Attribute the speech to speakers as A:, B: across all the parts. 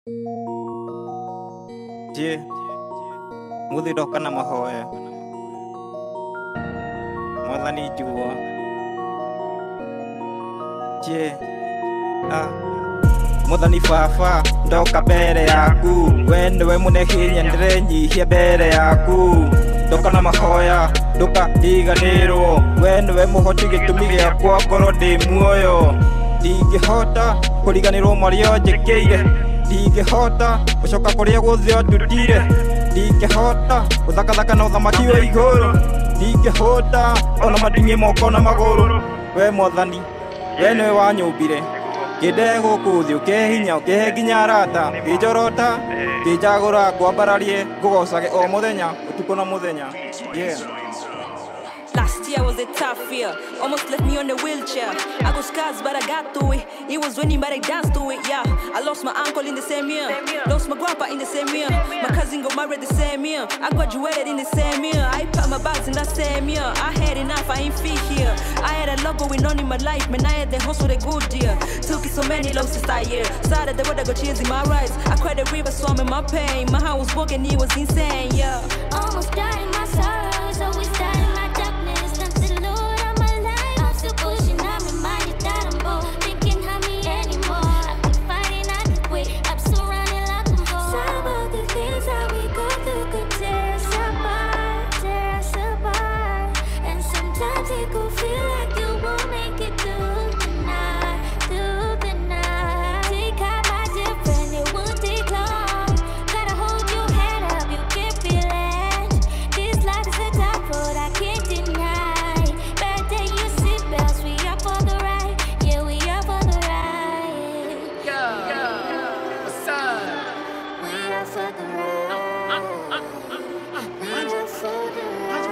A: Je, muthi ndoka na mahoya mwathani njugua je ah. muthani baba ndoka mbere yaku we niwe mũne hinya ndĩrenyihia mbere yaku ndoka na mahoya ndoka ndiganĩrwo we niwe mũhoti gĩtũmi gĩakwa ngorwo ndĩ muoyo ndingĩhota kũriganĩrwo marĩa njĩkĩire ndingĩhota gũcoka kũrĩa guothe ndutire ndingĩhota gũthakathaka na ũthamaki wa igũrũ ndingĩhũta ona mading'i moko na magũrũ we mwathani we nĩwe wanyũmbire kĩndehe gũkũ thĩ ũkehinya ũkehe nginya arata kĩnjorota kĩnjagũra ngwambararie ngũgocage o mũthenya ũtukũ na mũthenya yeah.
B: Last year was a tough year, almost left me on a wheelchair. I got scars, but I got through it. It was raining, but I danced through it. Yeah, I lost my uncle in the same year, lost my grandpa in the same year. My cousin got married the same year. I graduated in the same year. I packed my bags in that same year. I had enough, I ain't fit here. I had a lot going on in my life, man. I had the hustle, the good year. Took it so many losses that year. Started the road, I got tears in my eyes. I cried the river, swam in my pain. My heart was broken, it was insane. Yeah.
C: Almost died in my sorrows, always died in my darkness. Thanks to the Lord, I'm alive. I'm still pushing, I'm reminded that I'm bold. They can't harm me anymore. I keep fighting, I keep wait. I'm surrounded like I'm bold. Some of the things that we go through could tear us apart, tear us apart. And sometimes it could feel like you won't make it through the night, through the night. Take out my dear friend, it won't take long. Gotta hold your head up, you can feel it. This life is a tough road, I can't deny. Better you sit belts, we are for the ride. Yeah, we are for the ride. We are for the ride. We are for the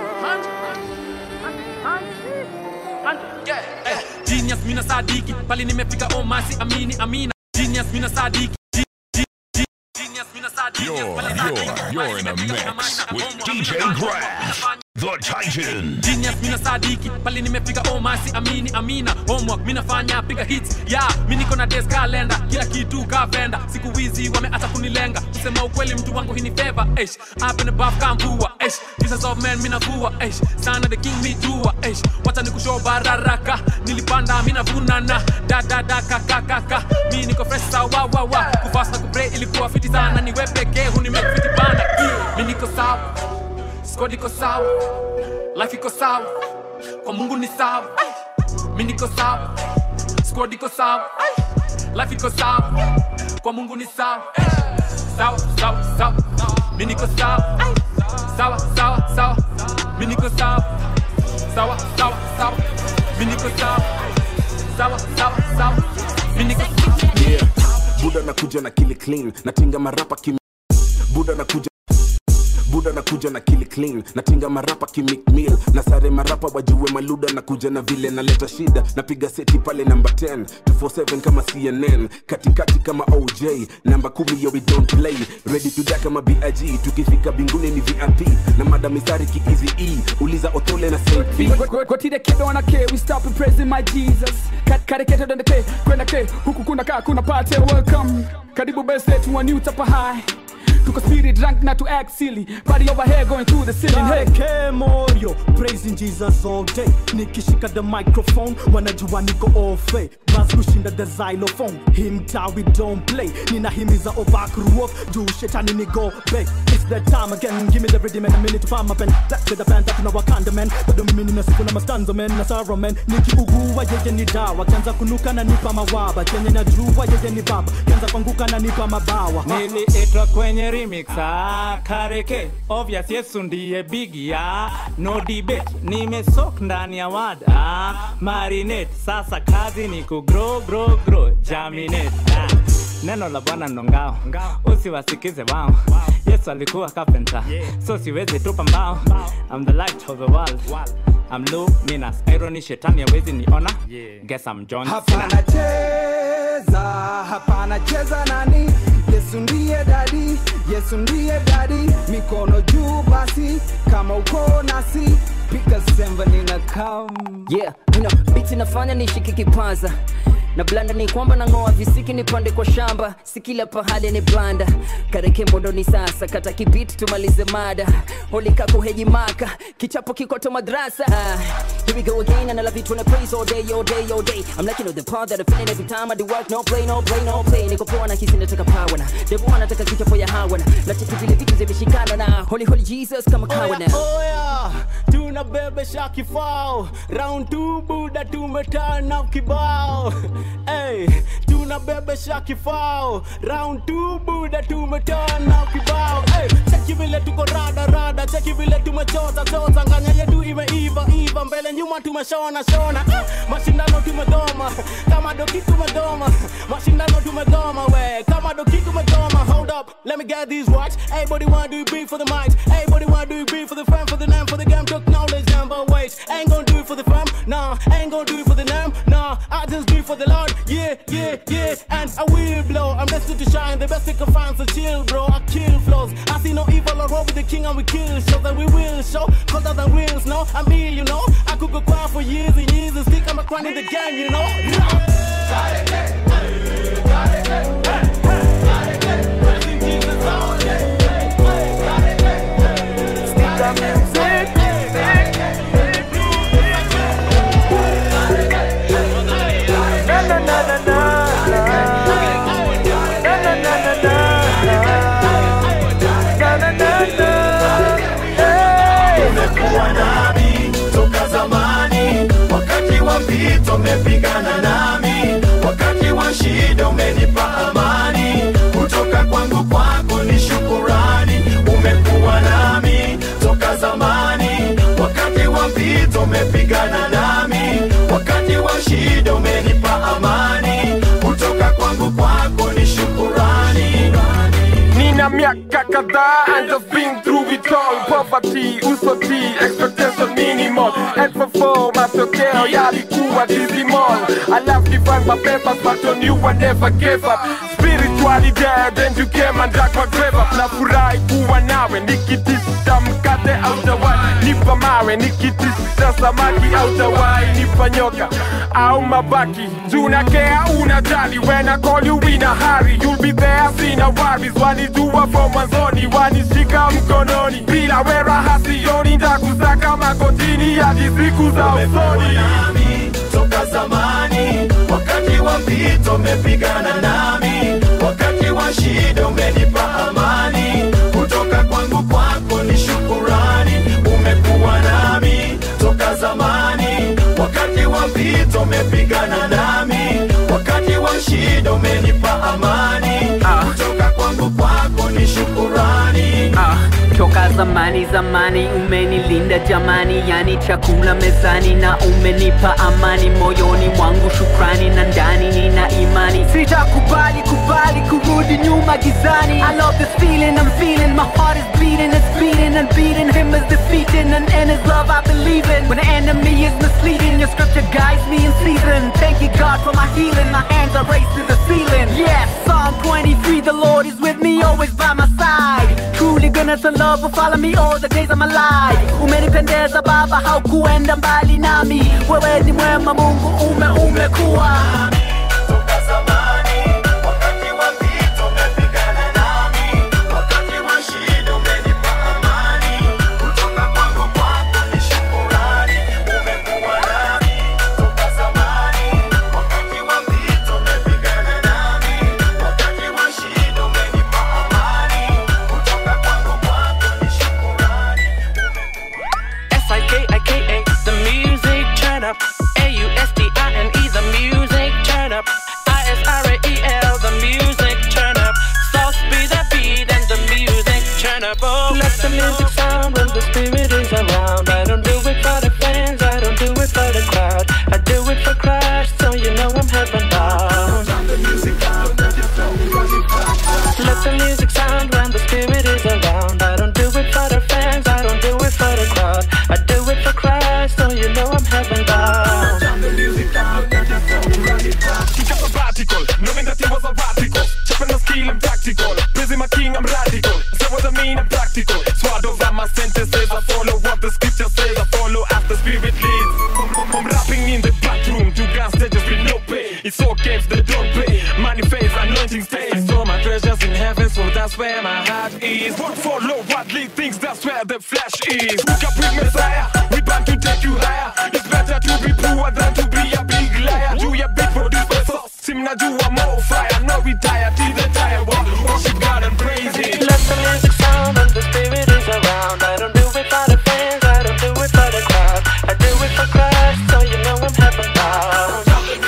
C: ride.
D: Genius mina sadiki pali nimefika oh masi amini amina Genius mina sadiki G- G- G- Genius mina sadiki
E: You're,
D: pali
E: you're,
D: sadiki.
E: you're in a
D: Nimefika
E: mix
D: Amina,
E: with
D: oh,
E: DJ
D: Amina,
E: Grash,
D: Amina.
E: the Titan.
D: Genius mina sadiki pali nimefika oh masi amini amina homework mina fanya piga hits ya yeah, mi niko na desk calendar kila kitu ka venda siku hizi wameacha kunilenga kusema ukweli mtu wangu hii ni favor eish up in the buff kamvua eish Jesus of man mina vua eish sana the king me dua eish wacha nikushow bararaka nilipanda mina vunana da da da ka ka ka ka mi niko fresh sawa wa wa kuvas na kupray ilikuwa fiti sana ni wewe pekee hunimake fiti bana yeah. mi niko sawa squad iko sawa life iko sawa kwa mungu ni sawa mi niko sawa squad iko sawa life iko sawa kwa mungu ni sawa sawa sawa sawa mi niko sawa sawa sawa sawa mi niko sawa sawa sawa sawa mi niko sawa sawa sawa sawa mi niko
F: yeah. buda nakuja na kili clean natinga marapa kim buda nakuja buda nakuja na kili clean natinga marapa kimik meal na sare marapa wajue maluda nakuja na vile naleta shida napiga seti pale namba 10 247 kama cnn katikati kama oj namba kumi yo we don't play ready to die kama big tukifika binguni ni vip na madamisari kiizi e uliza otole na st
G: Kwatide kedo na ke, we stop and praising my Jesus. Kat Kareketo dende ke, kwenda ke, huku kuna kaa kuna pate welcome. Karibu best to a new tapa high. Tuko spirit drunk not to act silly. Body over here going through the ceiling. Hey.
H: K Morio, praising Jesus all day. Nikishika the microphone, wanajua niko all fake. Buzz kushinda the xylophone. Him ta we don't play. Ninahimiza overcrew juu shetani ni go back. It's that time again, give me the rhythm and a minute to find my pen. That's the band that tuna wakanda man. Bado mimi nina siku na mastanzo man, na sorrow man. Nikiugua yeye ni dawa, kianza kunuka na nipa mawaba. Kenye najua yeye ni baba, kianza kuanguka na nipa mabawa.
I: niliitwa kwenye remix ah, kareke obvious yesu ndiye bigi ya no debate nimesok ndani ya wada ah, marinate sasa kazi ni ku grow grow grow jaminate ah. neno la bwana ndo ngao usiwasikize wao yesu alikuwa carpenter so siwezi tupa mbao I'm the light of the world I'm luminous irony shetani hawezi niona guess I'm John Cena.
G: Hapana cheza, hapana cheza nani? Yesu ndiye dadi, Yesu ndiye dadi. Mikono juu basi, kama uko nasi, piga semba nina come.
J: Yeah, you know, beats
E: sauti nafanya nishiki kipaza na blanda ni kwamba nang'oa visiki nipande kwa shamba si kila pahali ni blanda kareke mbondoni sasa kata kibiti tumalize mada holikako hejimaka kichapo kikoto madrasa ah, here we go again and I love it when I praise all day all day all day I'm like you know the part that I'm feeling every time I do work no play no play no play niko poa na hisi nataka power na devo anataka kichapo ya hawa na na cheki vile vitu zimeshikana na holy holy Jesus kama kawa na
H: oya tunabebesha kifao round two buda tumetana kibao hey, tunabebesha kifao round two buda tumetana kibao hey, cheki vile tuko rada rada cheki vile tumechota chota nganya yetu imeiva iva mbele nyuma tumeshona shona ah, mashindano tumegoma kama doki tumegoma mashindano tumegoma we kama doki tumegoma hold up let me get these words everybody wanna do it big for the mic everybody wanna do it big for the fam for the name for the game took knowledge number wait ain't gonna do it for the fam nah ain't gonna do it for the name nah I just do it for the Lord yeah yeah yeah and I will blow I'm destined to shine the best they can find so chill bro I kill flows I see no evil or wrong with the king and we kill show that we will show colder than wheels no I'm ill you know I could go quiet for years and years and stick I'm a crown in the game you know
J: umekuwa nami toka zamani wakati wa mpito umepigana nami wakati wa shida umenipa amani kutoka kwangu kwako ni shukurani umekuwa nami toka zamani wakati wa mpito umepigana nami wakati wa shida umenipa amani kutoka kwangu kwako ni shukurani
K: Nina miaka kadhaa and I've been through it all Poverty, usoti, expectation minimal And for four, matokeo yalikuwa dismal I love divine my papers but on you I never gave up Spiritually dead and you came and dug my grave up Nafurahi kuwa nawe nikitisha mkate au tawai Nipa mawe nikitisha samaki au tawai Nipa nyoka au mabaki Tunakea unajali when I call you in a hurry You'll be there sina worries Walijua from mwanzoni wanishika mkononi Bila wera hasioni ndakusaka magotini hadi siku za usoni
J: nami toka zamani wakati wa mpito umepigana nami wakati wa shida umenipa amani kutoka kwangu kwako ni shukurani umekuwa nami toka zamani wakati wa mpito umepigana nami wakati wa shida umenipa amani kutoka kwangu kwako ni shukurani
L: Ah, toka zamani zamani umenilinda jamani yani chakula mezani na umenipa amani moyoni mwangu shukrani na ndani nina imani sitakubali kubali kurudi nyuma gizani I love this feeling I'm feeling my heart is beating it's beating and beating him is defeating and in his love I believe in when the enemy is misleading your scripture guides me in season thank you God for my healing my hands are raised to the ceiling yes Psalm 23 the Lord is with me always by my side truly goodness and love will follow me all the days of my life umenipendeza baba haukuenda mbali nami wewe ni mwema mungu ume umekuwa
J: toka zamani wakati wa mpito umepigana nami wakati wa shida umenipa amani kutoka kwangu kwako ni shukurani umekuwa nami toka zamani wakati wa mpito umepigana nami wakati wa shida umenipa amani kutoka kwangu kwako ni shukurani
M: S-I-K-I-K-A, the music turn up. A-U-S-T-I-N-E, the music turn up. I-S-R-A-E-L, the music turn up. Sauce be the beat and the music turn up. Oh, let the music sound when the spirit is around. I don't do it for the fans, I don't do it for the crowd. I do it for Christ, so you know I'm heaven bound. Let the music sound when the spirit is around. I don't do it for the fans, I don't do it for the crowd. I do it for Christ, so you know I'm heaven bound.
K: Kick up sabbatical, knowing that it was a radical Chopping the skill and practical Praising my king, I'm radical Say what I mean, I'm practical Swallowed over my sentences, I follow that's where my heart is. Won't follow worldly things, that's where the flesh is. Look up with Messiah, we bound to take you higher. It's better to be poor than to be a big liar. Do your big produce the sauce, sim na do a more fire. No retire till the tire walk, worship God and praise Him.
M: Let the music sound and the spirit is around. I don't do it for the fans, I don't do it for the crowd. I do it for Christ, so you know I'm heaven bound.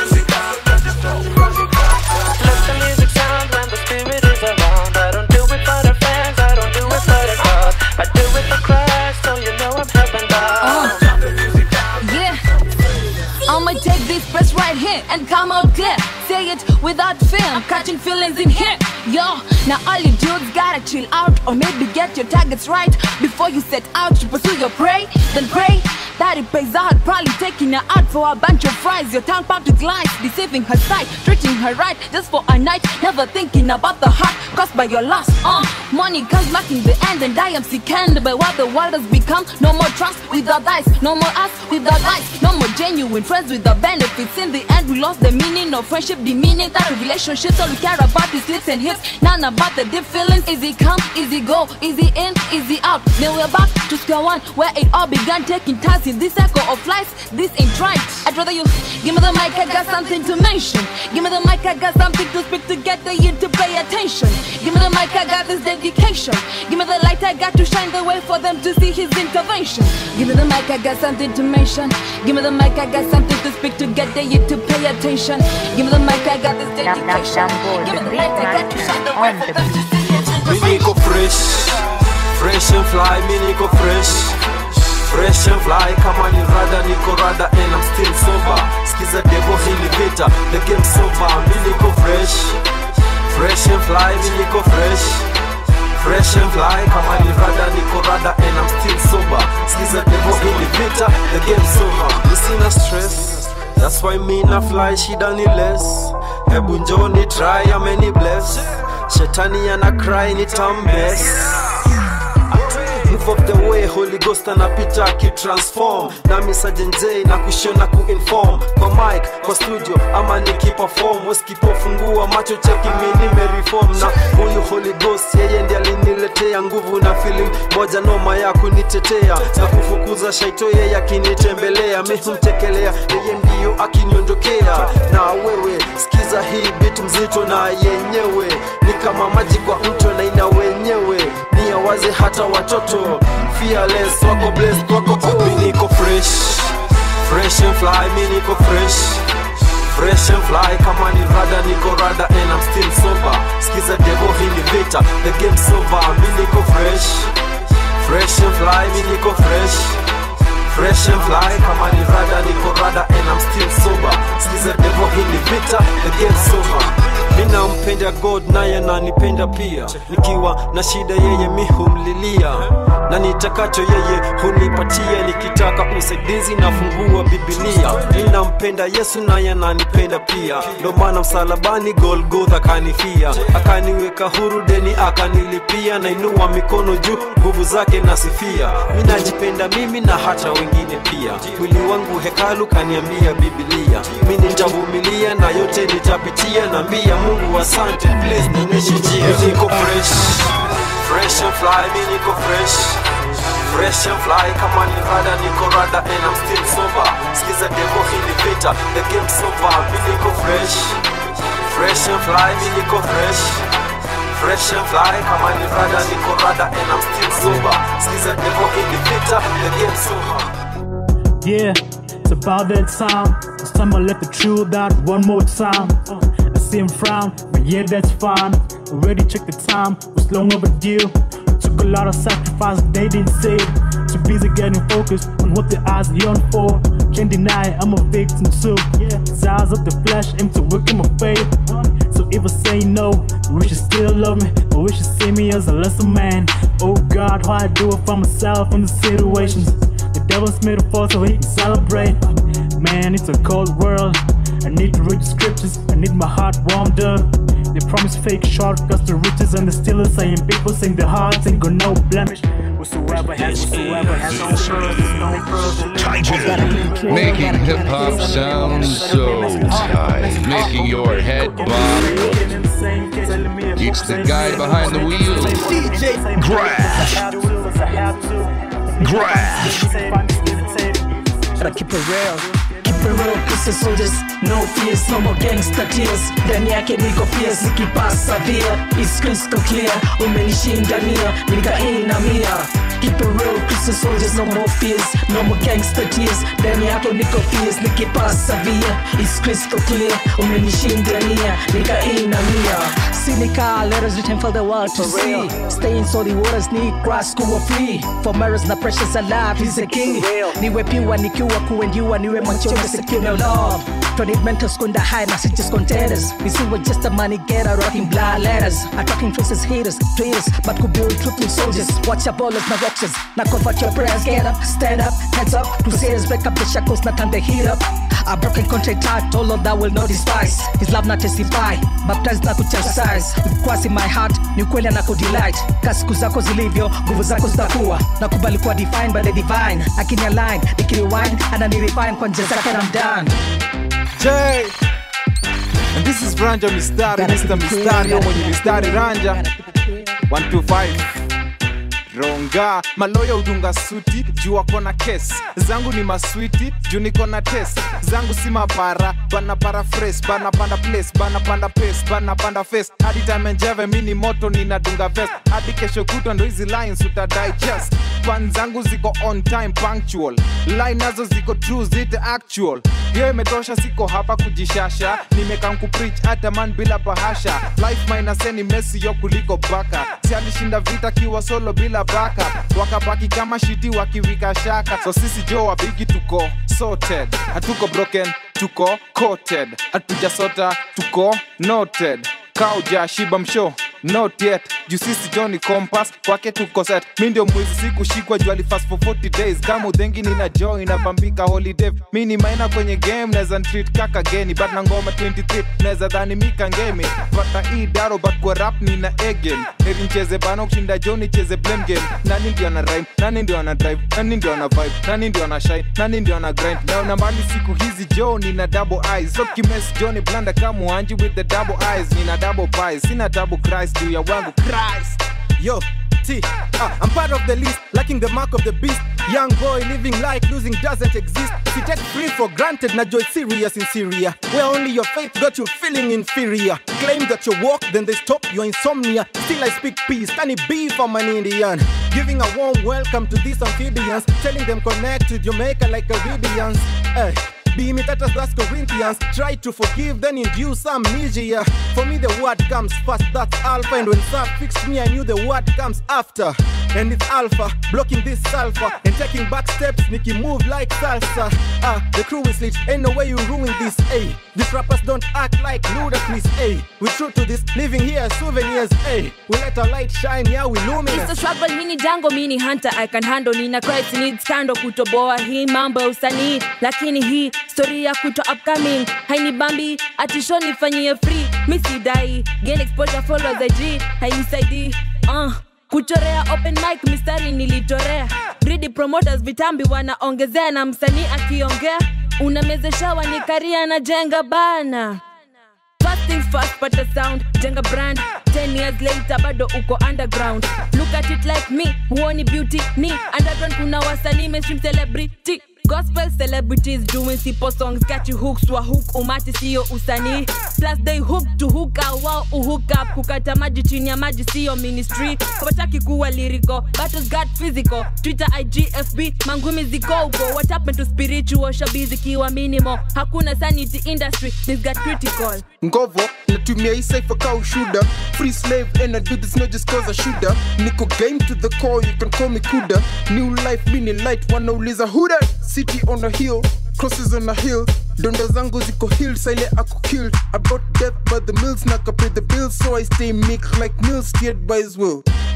M: Let the music sound when the spirit is around. I don't do it for the fans, I don't do it for the crowd. I do it for Christ, so you know I'm heaven bound.
B: Yeah. I'ma take this press right here and come out clear. Say it without fear. I'm catching feelings in here. Yo, now all you dudes gotta chill out or maybe get your targets right before you set out to pursue your prey. Then pray that it pays out. Probably taking her out for a bunch of fries. Your tongue packed with lies, deceiving her sight, treating her right just for a night. Never thinking about the heart caused by your loss. Uh, money comes back in the end, and I am sickened by what the world has become. No more trust without eyes, no more us without lies, no more genuine friends with the benefits. In the end, we lost the meaning of friendship, demeaning that of relationships. All we care about is lips and hips, none about the deep feelings. Easy come, easy go, easy in, easy out. Then we're back to square one, where it all began. Taking turns in this cycle of life. This ain't right. I'd rather you give me the mic. I got something to mention. Give me the mic. I got something to speak to get the you to pay attention. Give me the mic. I got this dedication. Give me the light. I got to shine the way for them to see His intervention. Give me the mic. I got something to mention. Give me the mic. I got something to speak to get the you to pay attention. Give me the mic. I got this dedication. Give me the light. I got to shine the way for them to see His
N: Mi niko fresh, fresh and fly, mi niko fresh Fresh and fly, kama ni rada niko rada and I'm still sober Skiza devo hili vita, the game's over Mi niko fresh, fresh and fly, mi niko fresh Fresh and fly, kama ni rada niko rada and I'm still sober Skiza devo hili vita, the game's over Mi sina stress, that's why mi na fly, shida ni less Hebu njoo ni try, ameni bless Shetani ana cry ni tambes Move of the way Holy Ghost anapita akitransform nami sajenjei na kushona kuinform kwa mic kwa studio ama nikiperform weskipofungua macho cheki mi nimereform na huyu Holy Ghost yeye ndiye aliniletea nguvu na feeling moja noma ya kunitetea na kufukuza shaito yeye akinitembelea mi humtekelea yeye ndiyo akiniondokea na wewe sikiza hii bit mzito na yenyewe ni kama maji kwa mto na ina wenyewe ni awaze hata watoto fearless wako blessed wako mi niko fresh fresh and fly mi niko fresh fresh and fly kama ni rada niko rada and I'm still sober skiza devo hii ni vita the game's over mi niko fresh fresh and fly mi niko fresh fresh and fly kama ni rada niko rada and I'm still sober skiza devo hii ni vita the game's over mi nampenda god naye ananipenda pia nikiwa na shida yeye mi humlilia na nitakacho yeye hunipatia nikitaka usaidizi nafungua bibilia mi nampenda yesu naye ananipenda pia ndo maana msalabani golgotha kanifia akaniweka huru deni akanilipia nainua mikono juu nguvu zake nasifia mi najipenda mimi na hata wengine pia mwili wangu hekalu kaniambia bibilia mi nitavumilia na yote nitapitia naambia mungu asante please nionyeshe njia niko fresh fresh and fly mi niko fresh fresh and fly kama ni rada niko rada and I'm still sober skiza devo hili vita the game's over mi niko fresh fresh and fly mi niko fresh fresh and fly kama ni rada niko rada and I'm still sober skiza devo hili vita the game's over
O: Yeah, it's about that time. It's time I let the truth out one more time. Uh, I see him frown, but yeah, that's fine. Already checked the time, was long overdue. Took a lot of sacrifice, they didn't say it. Too busy getting focused on what their eyes yearn for. Can't deny I'm a victim too. Yeah, eyes of the flesh aim to work in my faith. So if I say no, you wish you still love me, or wish you see me as a lesser man. Oh God, why I do it for myself in the situations. The devil's made a fall so he can celebrate. Man, it's a cold world. I need to read the scriptures. I need my heart warmed up. They promise fake shortcuts to riches and the still are saying people saying their hearts ain't got no blemish. We're so Whoever has whoever has no furs, no furs.
P: Titan, making hip hop sound so tight, making your head bob. It's the guy behind the wheel.
O: DJ
P: Grass.
Q: Gotta keep it real. Keep it real, pussy soldiers, no fears, no more gangster tears. Ndani yake niko fierce, nikipasa via, it's crystal clear. Umenishindania, nikainamia. Keep it real, pussy soldiers, no more fears, no more gangster tears. Ndani yake niko fierce, nikipasa via, it's crystal clear. Umenishindania, nikainamia. Cynical letters written for the world to see. Stay in salty waters, need grass kuwa free. For mirrors na precious alive, he's a king. Niwe piwa nikiwa kuendiwa, niwe machome secure no love. Don't need mentors kwenda high na si just contenders. We see we're just a money getter, rocking blind letters. Attacking faces, haters, traitors, but could build truthful soldiers. Watch your ballers, na rockers. Now convert your prayers, get up, stand up, heads up. Crusaders break up the shackles, na turn the heat up. A broken contract heart, all of that will not despise. His love not testify, baptized na kuchastise. With Christ in my heart, ni ukweli na kudelight. Ka siku zako zilivyo, nguvu zako zitakuwa. Nakubali kuwa defined by the divine. Akini align, nikirewind, ananirefine kwa njia zake na I'm done.
R: J. And this is Ranja Mistari, Mr. Mistari, au mwenye mistari Ranja 125 ronga maloya udunga suti juu wako na kes zangu ni maswiti juu niko na tes zangu si mapara bana para fresh bana panda place bana panda pace bana panda face hadi time njeve mini moto ninadunga vest hadi kesho kutwa ndo hizi lines utadai chest pan zangu ziko on time punctual line nazo ziko true zite actual hiyo imetosha siko hapa kujishasha nimekam kupreach hata man bila bahasha life minaseni mesi yo kuliko baka si alishinda vita kiwa solo bila baka wakabaki kama shiti wakiwika shaka so sisi jo wabigi tuko sorted hatuko broken tuko coated hatujasota tuko noted kauja shiba msho not yet juu sisi joni compass kwake tuko set mi ndio mwizi sikushikwa juu alifast for 40 days kama udhengi nina jo inapambika holiday mi ni maina kwenye game naweza treat kaka geni but na ngoma 23 naweza dhani mika ngemi pata hii daro but kwa rap nina egen heri ncheze bano kushinda jo nicheze blame game nani ndio ana rhyme nani ndio ana drive nani ndio ana vibe nani ndio ana shine nani ndio ana grind naona mbali siku hizi jo nina double eyes so kimes jo ni blanda kama wanji with the double eyes nina double pies sina double cries juu ya wangu Christ
S: Yo, T, uh, I'm part of the list, lacking the mark of the beast. Young boy living like losing doesn't exist. If you take free for granted, na joy serious in Syria, where only your faith got you feeling inferior. Claim that you walk, then they stop your insomnia. Still I speak peace, can it be from an Indian? Giving a warm welcome to these amphibians, telling them connect with Jamaica like Caribbeans. Hey. Be imitated as Corinthians. Try to forgive, then induce amnesia. For me, the word comes first, that's Alpha. And when Sap fixed me, I knew the word comes after. And it's Alpha, blocking this sulfur. And taking back steps, Nicky move like salsa. Ah, the crew is lit, ain't no way you ruin this, ayy. These rappers don't act like ludicrous, ayy. We true to this, living here as souvenirs, ayy. We let our light shine, yeah, we luminous.
T: It's a struggle, mini jango, mini hunter, I can handle. Nina Christ needs kando kutoboa hii mambo ya usanii, lakini hii story ya kuto upcoming haini bambi atisho nifanyie free mi sidai gain exposure followers IG hainisaidii uh. kuchorea open mic mistari nilitorea greedy promoters vitambi wanaongezea na msanii akiongea unamezeshawa ni karia na jenga bana First things first, pata sound, jenga brand 10 years later bado uko underground look at it like me huoni beauty ni underground kuna wasanii mainstream celebrity gospel celebrities doing simple songs got you hooks wa hook umati sio usanii plus they hook to hook out wao uhook up kukata maji chini ya maji sio ministry wataki kuwa lyrical battles got physical twitter ig fb mangumi ziko uko what happened to spiritual shabizi kiwa minimal hakuna sanity industry this got critical
S: ngovo natumia hii cipher ka ushuda free slave and I do this not just cause I shoulda niko game to the core you can call me kuda new life mini light wanauliza who that city on a hill crosses on a hill donda zangu ziko hill sile ako killed I brought death by the mills na pay the bills so I stay meek like mills steered by his will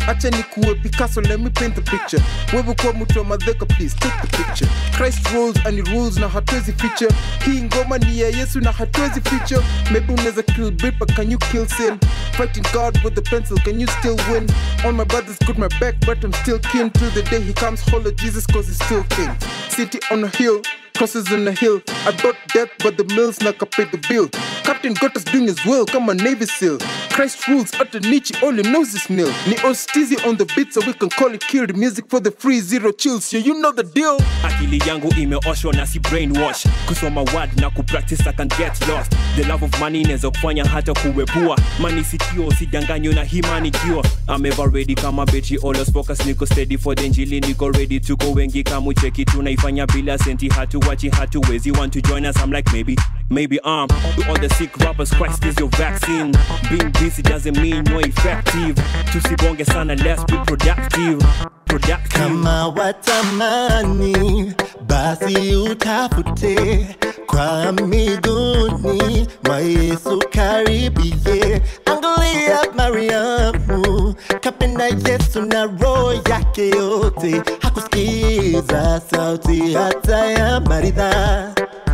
U: acha ni kuwe picasso let me paint the picture wewe kuwa mtu wa madheka please take the picture christ rules and he rules na hatuwezi feature hii ngoma ni ya yesu na hatuwezi feature maybe unaweza kill beat but can you kill sin fighting god with the pencil can you still win all my brothers got my back but i'm still keen till the day he comes holler jesus cause he's still king city on a hill crosses on a hill. I brought death, but the mill's not gonna pay the bill. Captain got us doing his will, come on Navy SEAL. Christ rules at the niche, all he knows is nil. Ni Ostizi on the beat, so we can call it killed. Music for the free, zero chills, yeah, you know the deal.
V: akili yangu imeoshwa na si brainwash kusoma word na kupractice I can get lost the love of money inaweza kufanya hata kuwepua mani sikio usidanganywe na himanikio I'm ever ready kama betri always focus niko steady for the njili niko ready tuko wengi kama cheki tunaifanya bila senti hatuwachi hatuwezi want to join us I'm like maybe maybe um to all the sick rappers Christ is your vaccine being busy doesn't mean you're effective tusibonge sana let's be productive productive
J: kama watamani basi utafute kwa miguuni mwa yesu karibie angalia mariamu kapenda yesu na roho yake yote hakusikiza sauti hata ya maridha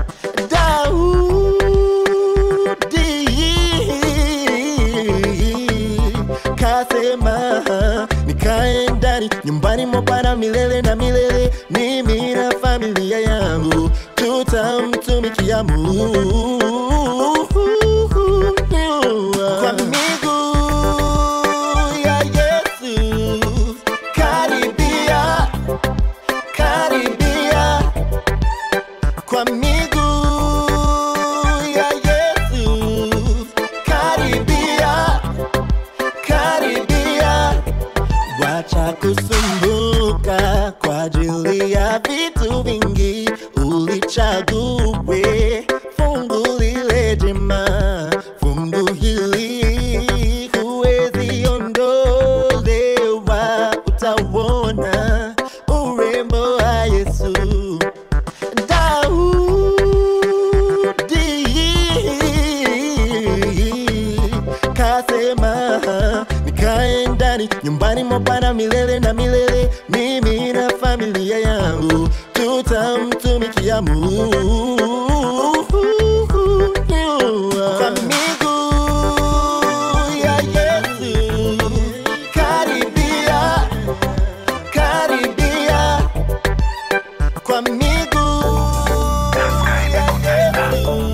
J: daudi kasema nikae ndani nyumbani mwa bwana milele na milele mimi na familia yangu tutamtumikia mungu kwa miguu ya yesu karibia karibia kwa miguu ya yesu karibia karibia wacha kusumbuka kwa ajili ya vitu vingi ulichague fungu lile jema fungu hili huwezi ondolewa utauona urembo wa yesu daudi kasema nikae ndani nyumbani mwa bwana milele na milele mimi na familia yangu tutamtumikia mungu kwa miguu ya yesu karibia karibia kwa miguu ya yesu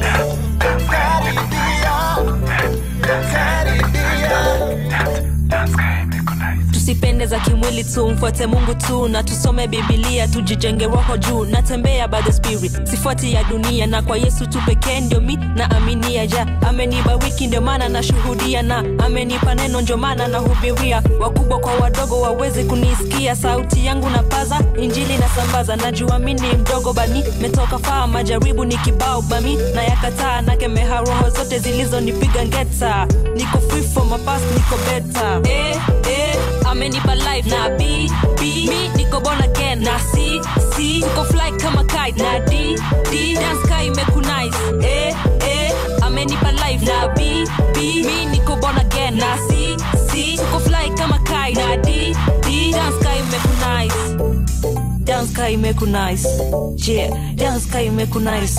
B: tusipende za kimwili tu mfuate mungu tu na tusome bibilia tujijenge roho juu natembea by the spirit sifuati ya dunia na kwa yesu tu pekee ndio mi na aminia ja amenibariki ndio maana nashuhudia na amenipa neno ndio maana nahubiria wakubwa kwa wadogo wawezi kunisikia sauti yangu na paza injili na sambaza najua mi ni mdogo bani metoka faa majaribu ni kibao bami na yakataa nakemeha roho zote zilizonipiga ngeta niko free from my past niko beta eh, eh, amenipa life na b b mi niko born again na c c niko fly kama kite na d d dance kai imekunice eh, eh, amenipa life na b b mi niko born again na c c niko fly kama kite na d d dance kai imekunice dance kai imekunice yeah dance kai imekunice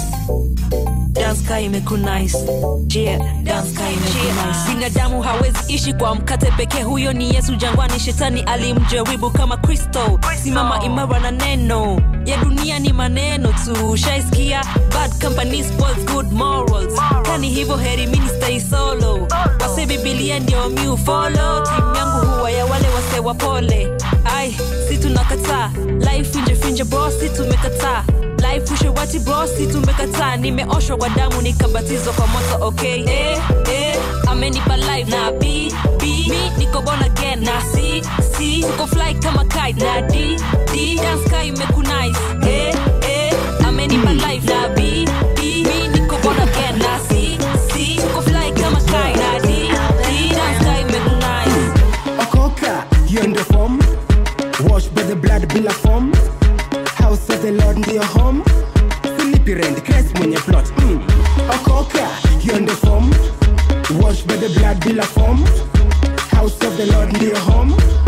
B: dance ka imekunice yeah dance ka imekunice binadamu hawezi ishi kwa mkate pekee huyo ni yesu jangwani shetani alimjaribu kama kristo simama imara na neno ya dunia ni maneno tu shaiskia bad company spoils good morals kani hivyo heri mini stay solo wase bibilia ndio mi ufolo timu yangu huwa ya wale wase wapole ai si tunakataa life finje finje bro si tumekataa life ushewati bro si tumekataa nimeoshwa kwa damu nikabatizwa kwa moto okay eh, eh, amenipa life na b b mi niko born again na c c tuko fly kama kite na d d dance kai imekunice eh, eh, amenipa life na b b mi niko born again na c c tuko fly kama kite na d d dance kai imekunice
W: okoka hiyo ndio form wash by the blood bila form house of the lord ndio home silipi rent Christ mwenye plot mm. okoka hiyo ndio form wash by the blood bila form house of the lord ndio home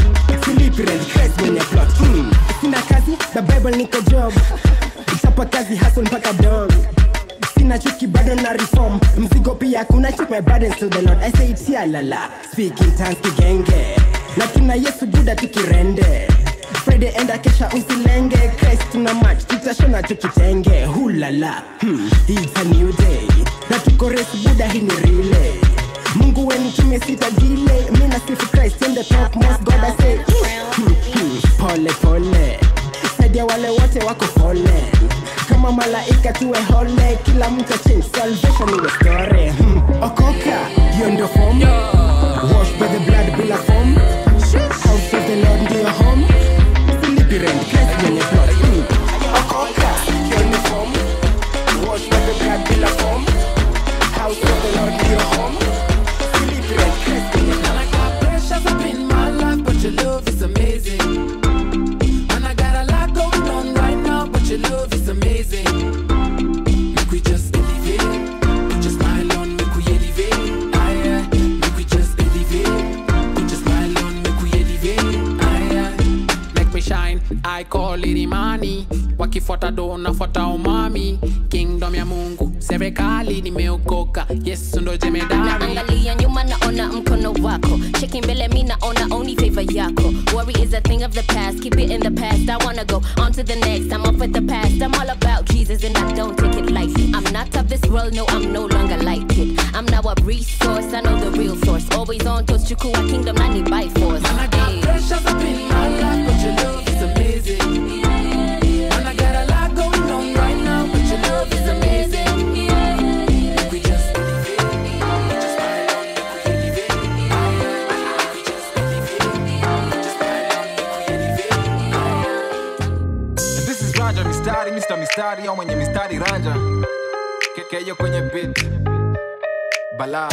W: silipi rent Christ mwenye plot mm. sina kazi the bible niko job chapa kazi hustle mpaka dawn sina chuki bado na reform mzigo pia kuna check my burdens to the lord i say it's ya lala speak in tongues kigenge na tuna yesu buda tukirende friday enda kesha usilenge christ tuna match tutashona tukitenge hulala hmm. it's a new day na tuko race buda hii ni relay mungu weni tumesita dile mi na sifu christ in the top most god i say hmm, hmm. pole pole saidia wale wote wako pole kama malaika tuwe hole kila mtu change salvation iwe story hmm. okoka hiyo ndio form wash by the blood bila form house of the lord ndio home silipi rent Christ mwenye plot hmm. okoka hiyo ndio form wash by the blood bila form house of the lord ndio home silipi rent Christ mwenye plot
A: Pressures up in my life, but your love is amazing. And I got a lot going on right now, but your love is amazing. Make we just elevate, put your smile on, make we elevate. Aye, aye. Make we just elevate, put your smile on, make we elevate. Aye, aye. Make me shine, I call it imani. Wakifuata do nafuata umami. Kingdom ya Mungu, serikali nimeokoka. Yesu ndo jemedari.
C: naangalia nyuma naona mkono wako cheki mbele mi naona only favor yako worry is a thing of the past keep it in the past i wanna go on to the next i'm off with the past i'm all about jesus and i don't take it lightly i'm not of this world no i'm no longer like it i'm now a resource i know the real source always on toast chukua kingdom i need by force Ayy.
A: Pressures up in my life, but your love is amazing. And I got a lot going on right now, but your love is amazing. Make we just elevate, put your smile on, make we elevate. Make we just elevate, put your smile on, make we elevate.
R: And this is Ranja Mistari, Mr. Mistari au mwenye mistari Ranja. Kekeyo kwenye beat. Bala.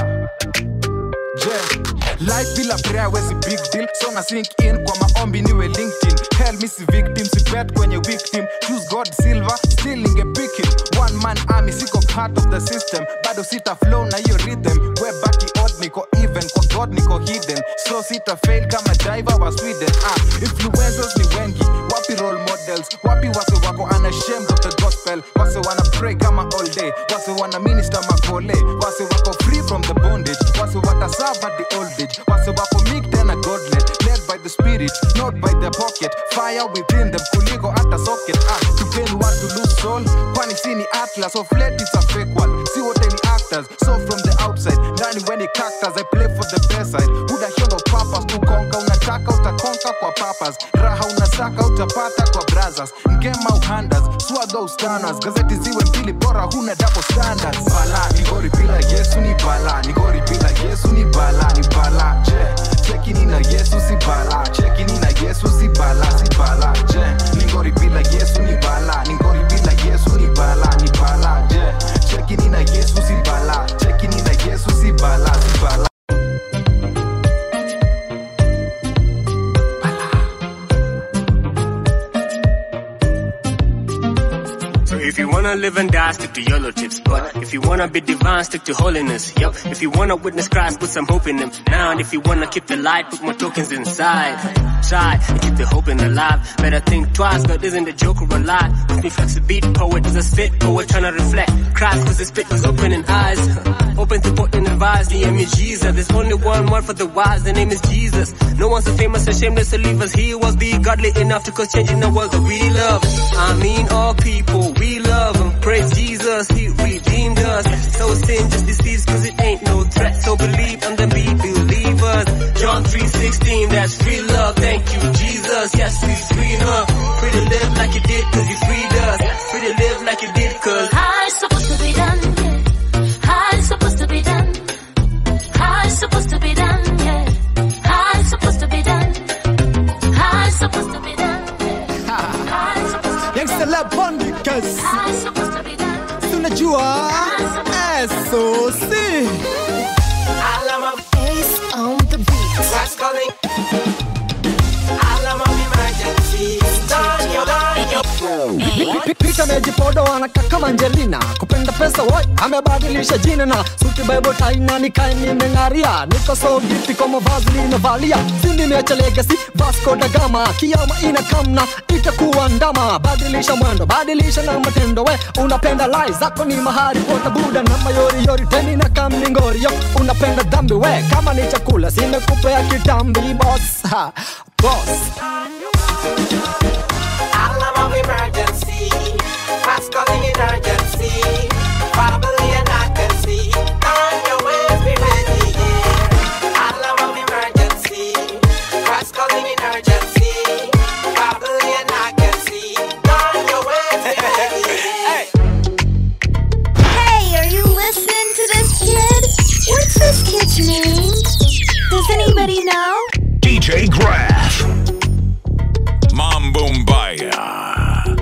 R: Je, life bila prayer wezi big deal. So na sink in kwa maombi niwe LinkedIn. Hell mi si victim, si bet kwenye victim. Choose God silver, still ninge pick him. One man army, siko part of the system. Bado sita flow na hiyo rhythm. We baki odd, niko even. Kwa God niko hidden. So sita fail kama diver wa Sweden. Ah, influencers ni wengi. Wapi role models? Wapi wase wako unashamed of the gospel? Wase wana pray kama all day. Wase wana minister makole. Wase wako free from the bondage. Wase wataserve at the old age. Wase wako meek tena godless. Led by the spirit, not by the pocket. Fire within them kuliko hata socket. Ah, to gain what to lose soul. Kwani si ni atlas of late it's a fake one. Si wote ni actors. So from the outside, ndani when ni cactus, I play for the best side. Buda hiyo ndo purpose kukonka, unataka utakonka kwa papas. Raha unasaka utapata kwa brothers. Ngema uhandas, swaga ustanas. Gazeti ziwe mbili bora huna double standards. Bala, ni gori bila Yesu ni bala. Ni gori bila Yesu ni bala, ni bala. Je, cheki ni na Yesu si bala. Cheki ni na Yesu si bala, si bala. Je, ni gori bila Yesu ni bala. Ni gori bila Yesu ni bala, ni bala. Je, cheki ni na Yesu si bala. Cheki ni na Yesu si bala, si bala.
D: So if you wanna live and die, stick to YOLO tips. But if you wanna be divine, stick to holiness. Yup. If you wanna witness Christ, put some hope in him. Now, and if you wanna keep the light, put more tokens inside. Try and keep the hope in alive. Better think twice, God isn't a joke or a lie. With me flex a beat, poet is a spit, poet trying to reflect. Christ cause his spit was opening eyes. Open to put in advice, the name is Jesus. There's only one word for the wise, the name is Jesus. No one's so famous or shameless to leave us. He was be godly enough to cause change in the world that we love. I mean all people, we love him. Praise Jesus, he redeemed us. So sin just deceives cause it ain't no threat. So believe on the be believers. John 3.16, that's free love. Thank you, Jesus. Yes, we free love. Free to live like you did cause you freed us. Free to live like you did cause
X: How it's supposed to be done, yeah. How it's supposed to be done. How it's supposed to be done, yeah. How it's supposed to be done. How it's supposed to be done. How it's supposed to be
H: Youngster Lab Bondikas
X: How it's supposed to be done.
H: Tunajua SOC
X: Alarm of Ace on the beat.
J: That's calling. Alarm of emergency. Turn your light.
E: pita mejipodo anaka kama Angelina kupenda pesa woi amebadilisha jina na suti bible taina nikae nimeng'aria niko so gifti kama vazi nimevalia si nimeacha legacy Vasco da Gama kiama ina kamna itakuwa ndama badilisha mwendo badilisha na matendo we unapenda lai zako ni mahari pota buda na mayori yori teni na kamningori yo unapenda dhambi we kama ni chakula simekupea kitambi boss ha, boss
F: Alarm of emergency, fast calling in urgency. Probably an I can see. On your ways, be ready, yeah. Alarm of emergency, fast calling in urgency. Probably an I can see. On your ways, be ready, yeah.
G: Hey, are you listening to this kid? What's this kid's name? Does anybody know?
I: DJ Graph. Mambo Mbaya.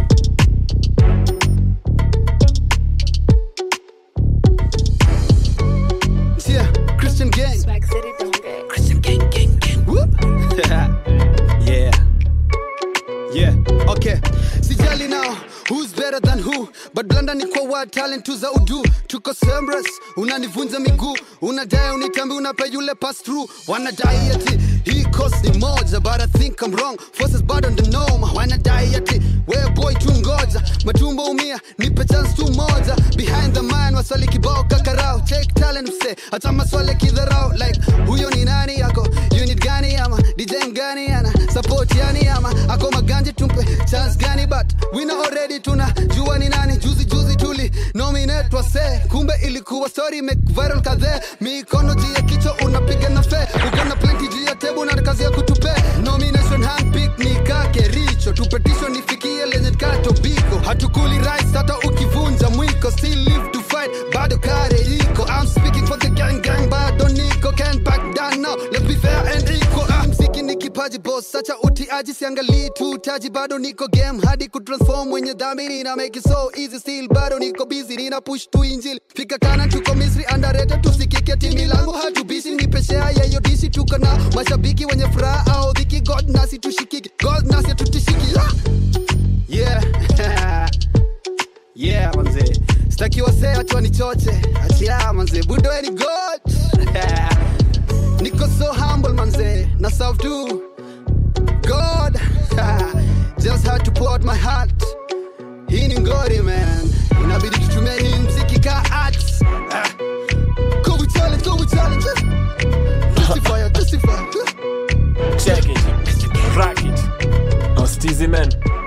U: Yeah, Christian gang. Christian gang, gang, gang. Whoop. yeah. Yeah, okay. Sijali now who's better than who but blanda ni kwa word talent tu za udu tuko sembres unanivunja miguu unadai unitambi unape yule pass through wanadai ati hii cost ni moja but I think I'm wrong forces bado ndo noma wanadai ati we boy tu ngoja matumbo umia nipe chance tu moja behind the man waswali kibao kakarao take talent mse hata maswali kidharau like huyo ni nani yako unit gani ama DJ gani ana support yani ama ako maganje tumpe chance gani but we know already tuna jua ni nani juzi juzi tuli nominate wase kumbe ilikuwa story make viral kadhe mikono juu ya kichwa unapiga na fe uko na plenty juu ya table na kazi ya kutupe nomination handpick ni kake richo tupetition ifikie lenye kato biko hatukuli rice hata ukivunja mwiko still live to fight bado kare iko I'm speaking for the gang gang bado niko can't back down now let's be fair and equal ah, mziki ni kipaji boss sacha utiaji siangalii tu taji bado niko game hadi kutransform mwenye dhambi nina make it so easy still bado niko busy nina push tu injili fika kana tuko misri underrated tusikike timi langu hatubisi nipe share ya hiyo dishi tuko na mashabiki wenye furaha au dhiki god nasi tushikiki god nasi tutishiki ah! yeah yeah manze sitaki wasee ati wanichoche ati ah manze budoeni god niko so humble manze na serve tu god just had to pour out my heart hii ni ngori man inabidi tutumia hii mziki ka arts ah. Go challenge, go challenge justify justify
V: Check it. Crack it. Oh, Steezy man.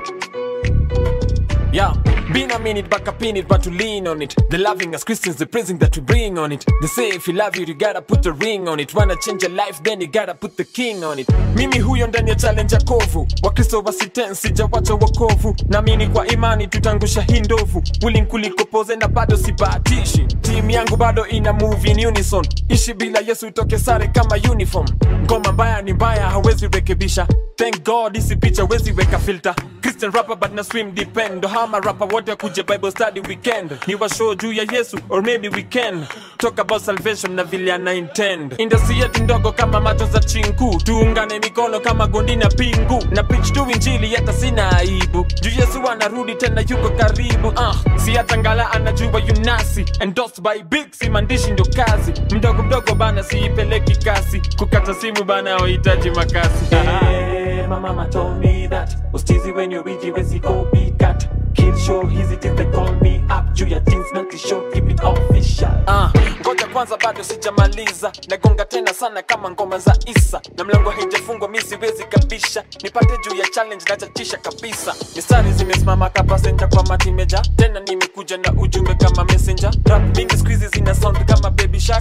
V: Yeah, been a minute back up in it, but to lean on it. The loving as Christians, the praising that we bring on it. They say if you love you, you gotta put a ring on it. Wanna change your life, then you gotta put the king on it. Mimi huyo ndani ya challenge ya kovu, wakristo wasiten sijawacha wokovu. Naamini kwa imani tutangusha hii ndovu, willing kuliko poze na bado sibahatishi. Timu yangu bado ina move in unison, ishi bila Yesu itoke sare kama uniform. Ngoma mbaya ni mbaya, hawezi rekebisha. Thank God isi picha wezi weka filter. Christian rapper but na swim depend. Hama rapper wote kuje Bible study weekend. Ni wa show juu ya Yesu or maybe we can talk about salvation na vile ana intend. Industry yetu ndogo kama macho za chinku, tuungane mikono kama gondi na pingu na preach tu injili hata sina aibu. Juu Yesu anarudi tena yuko karibu. Uh, si hata ngala anajua yunasi endorsed by big si maandishi ndo kazi. Mdogo mdogo bana siipeleki kasi. Kukata simu bana wahitaji makasi. Hey, my mama told me that was cheesy when you reach it, wezi copycat. Kill show easy till they call me up. Juu ya jeans na t-shirt, keep it official. Ah, ngoja kwanza bado sijamaliza. Nagonga tena sana kama ngoma za Isa. Na mlango haijafungwa mi siwezi kabisha. Nipate juu ya challenge na chachisha kabisa. Mistari zimesimama ka passenger kwa matimeja. Tena nimekuja na ujumbe kama messenger. Rap mingi squeezy zina sound kama baby shark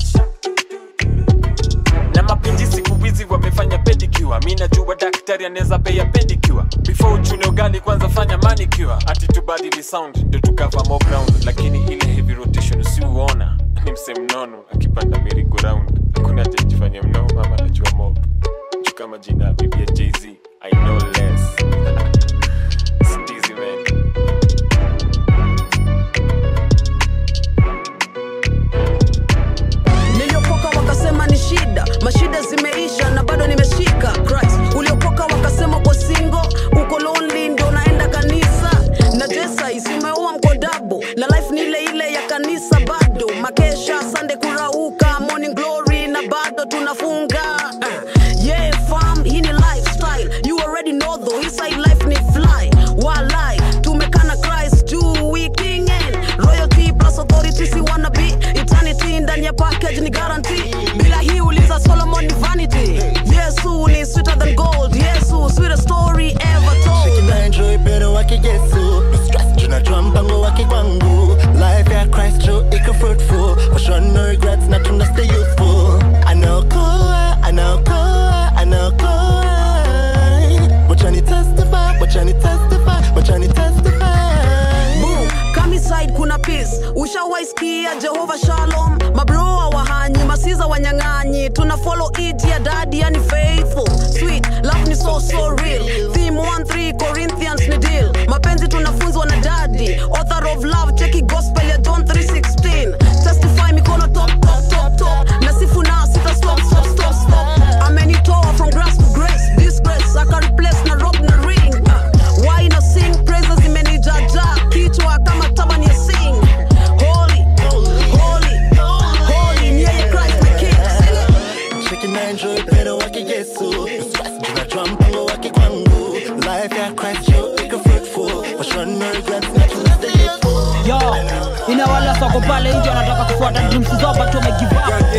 V: na mapinji siku hizi wamefanya pedicure mi najua daktari anaweza pea pedicure before uchune ugali kwanza fanya manicure ati tubadili sound ndo tukava more ground lakini ile heavy rotation usiuona ni mse mnono akipanda merry round hakuna ajajifanya mnono mama najua mob juu kama jina ya bibi ya jz i know less Steezy man
Y: niliokoka wakasema ni shida mashida zimeisha na bado nimeshika Christ uliokoka wakasema uko singo uko lonely ndio naenda kanisa na dresa isi
K: wake Yesu No stress tunajua mpango wake kwangu Life ya Christ true iko fruitful For sure no regrets na tuna stay youthful Anaokoa, anaokoa, anaokoa Wacha ni testify, wacha ni testify, wacha ni testify
Y: Boom, kami side kuna peace ushawaisikia jehova shalom mabroa wahanyi masiza wanyang'anyi tuna follow it ya dadi yani faithful sweet love ni so so real theme 13 corinthians ni deal mapenzi tunafunzwa na dadi author of love cheki gospel ya john 316 testify mikono top top top top nasifu na sita stop stop stop stop amenitoa from grass to grace disgrace aka replace na rob na ring uh, why na sing praises imenijaja kichwa kama tabani ya sing holy holy holy ni yeye christ my king
K: Cheki na enjoy upendo wake Yesu No stress tunajua mpango wake kwangu Life ya Christ true iko fruitful For sure no regrets na tuna stay youthful
L: yo ina wale soko pale nje wanataka kufuata dreams zao but wamegive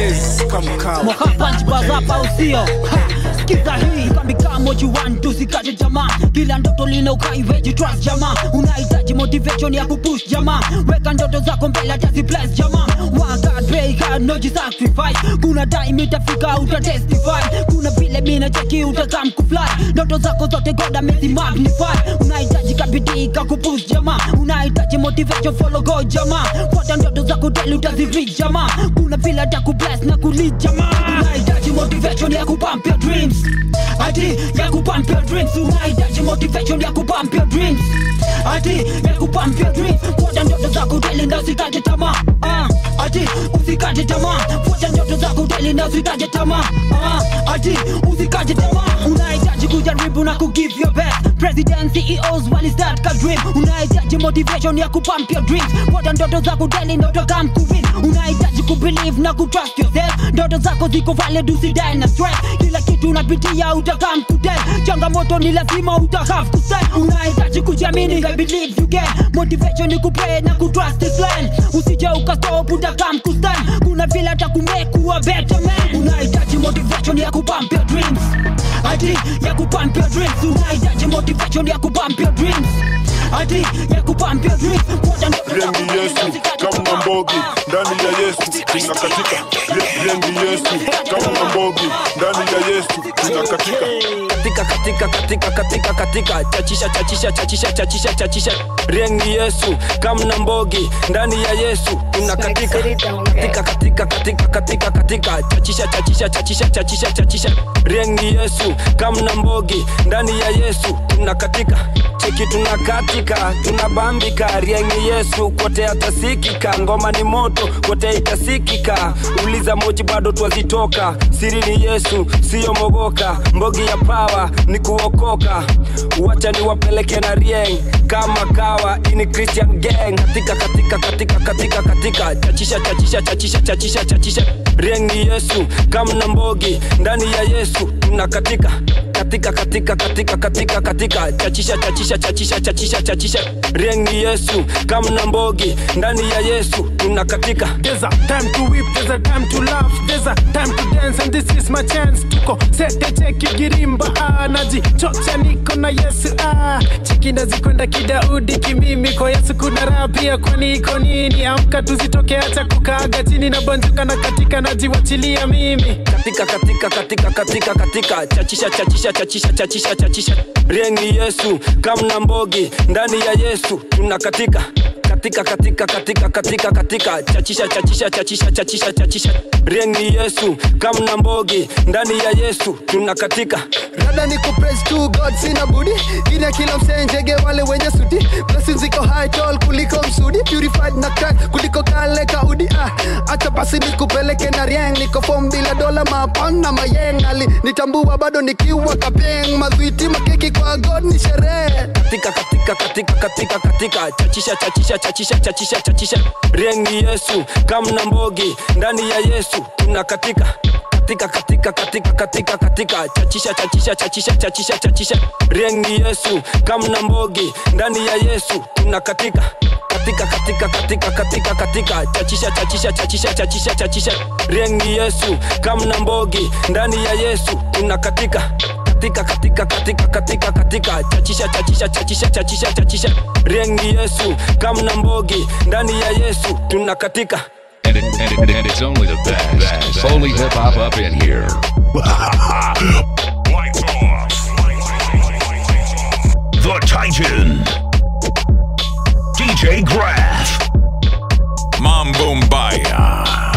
L: up mwaka punch bazapa usio Ha, sikiza hii kambika moji one two sikaje jamaa kila ndoto lina ukaiveji trust jamaa unahitaji motivation ya kupush jamaa weka ndoto zako mbele hata si bless jamaa One God, pray God, no just sacrifice kuna time itafika uta testify kuna vile mina cheki utakam kufly ndoto zako zote God amezi magnify unahitaji kabidii kakupush jamaa unahitaji motivation follow God jamaa fuata ndoto zako daily utazirich jamaa kuna vile hata kubless na kulead jamaa unahitaji motivation ya kupump your dreams ati ya kupump your dreams unahitaji motivation ya kupump your dreams ati ya kupump your dreams fuata ndoto zako daily na usikate tamaa ah ati usikate tamaa fuata ndoto zako daily na usikate tamaa ah ati usikate tamaa unahitaji kujaribu na kugive your best president CEOs wali start ka dream unahitaji motivation ya kupump your dreams fuata ndoto zako daily ndoto come kuwin unahitaji kubelieve na kutrust yourself ndoto zako ziko valid usidai na stress kila kitu unapitia utakam kudel changamoto ni lazima utakaf kusel unahitaji kujiamini I believe you can motivation ni kupray na kutrust this line usije ukastop utakam kusel kuna vile hata kumekuwa better man unahitaji motivation ya kupump your dreams ati ya kupump your dreams unahitaji motivation ya kupump your dreams ati ya kupump your dreams fuata ndoto zako
M: Rengi Yesu kama mbogi ndani ya Yesu tunakatika. Re- Rengi Yesu kama mbogi ndani ya Yesu tunakatika.
N: katika katika katika katika katika chachisha chachisha chachisha chachisha chachisha rengi yesu kamna mbogi ndani ya yesu tuna katika katika katika katika katika katika chachisha chachisha chachisha chachisha chachisha rengi yesu kamna mbogi ndani ya yesu tuna katika cheki tuna katika tuna bambika rengi yesu kote atasikika ngoma ni moto kote itasikika uliza moji bado twazitoka siri ni yesu siyo mogoka mbogi ya pawa ni kuokoka wacha niwapeleke na rieng kama kawa ini christian gang katika katika katika katika katika chachisha chachisha chachisha chachisha chachisha rieng ni yesu kamna mbogi ndani ya yesu tuna katika katika katika katika katika katika chachisha chachisha chachisha chachisha chachisha rieng ni yesu kamna mbogi ndani ya yesu tuna katika
O: There's a time to weep, there's a time to laugh, there's a time to dance and this is my chance. Tuko sete cheki girimba ah, najichocha niko na Yesu ah. Cheki nazikwenda kidaudi kimimi kwa Yesu kuna raha pia kwani iko nini? Amka tuzitoke acha kukaaga chini na bonjoka na katika najiwachilia mimi.
N: katika katika katika katika katika chachisha chachisha chachisha chachisha chachisha rengi yesu kamna mbogi ndani ya yesu tuna katika katika katika katika katika katika chachisha chachisha chachisha chachisha chachisha rengi yesu kamna mbogi ndani ya yesu tuna katika
Z: rada ni kupraise to god sina budi ina kila msenjege wale wenye sudi blessings ziko high tall kuliko msudi purified na crack kuliko kale kaudi ah, acha basi nikupeleke na rieng niko fom bila dola mapon na mayeng ali nitambua bado nikiwa kapeng madhwiti makeki kwa god ni sherehe
N: katika katika katika katika katika chachisha chachisha chachisha chachisha chachisha rengi yesu kamna mbogi ndani ya yesu tuna katika katika katika katika katika katika chachisha chachisha chachisha chachisha chachisha rengi yesu kamna mbogi ndani ya yesu tuna katika katika katika katika katika katika chachisha chachisha chachisha chachisha chachisha rengi yesu kamna mbogi ndani ya yesu tuna katika katika katika katika katika katika chachisha chachisha chachisha chachisha chachisha riengi yesu kamna mbogi ndani ya yesu tunakatika
I: And, it, and, it, and it's only the best. Only hip hop up in here. Lights off. The Titan. DJ Graph.
B: Mambo Mbaya.